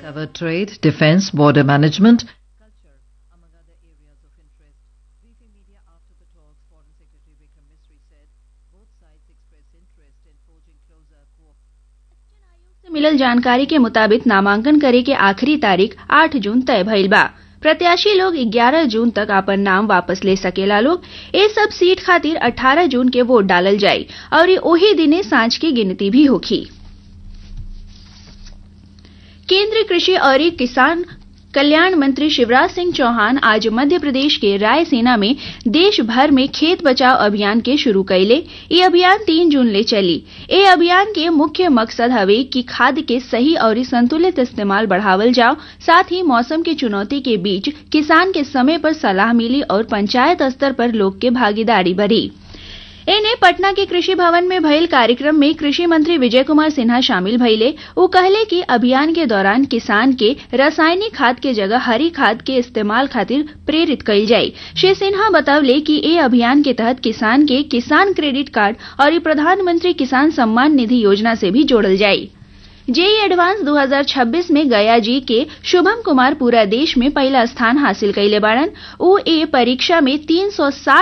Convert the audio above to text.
cover trade, defense, border management, culture, among other areas of interest. Briefing media after the talks, Foreign Secretary Vikram Misri said both sides expressed interest in forging closer cooperation. से मिलल जानकारी के मुताबिक नामांकन करे के आखिरी तारीख 8 जून तय भइल बा प्रत्याशी लोग 11 जून तक अपन नाम वापस ले सकेला लोग ए सब सीट खातिर 18 जून के वोट डालल जाई और ये ओही दिने सांझ की गिनती भी होखी केंद्रीय कृषि और किसान कल्याण मंत्री शिवराज सिंह चौहान आज मध्य प्रदेश के रायसेना में देश भर में खेत बचाव अभियान के शुरू कैले ये अभियान तीन जून ले चली ए अभियान के मुख्य मकसद हवे कि खाद के सही और संतुलित इस्तेमाल बढ़ावल जाओ साथ ही मौसम की चुनौती के बीच किसान के समय पर सलाह मिली और पंचायत स्तर पर लोग के भागीदारी बढ़ी एने पटना के कृषि भवन में भइल कार्यक्रम में कृषि मंत्री विजय कुमार सिन्हा शामिल भइले उ कहले कि अभियान के दौरान किसान के रासायनिक खाद के जगह हरी खाद के इस्तेमाल खातिर प्रेरित कइल जाई श्री सिन्हा बतवले कि ए अभियान के तहत किसान के किसान क्रेडिट कार्ड और प्रधानमंत्री किसान सम्मान निधि योजना से भी जोड़ल जाई जेई एडवांस 2026 में गया जी के शुभम कुमार पूरा देश में पहला स्थान हासिल कैले बाड़न उ ए परीक्षा में 360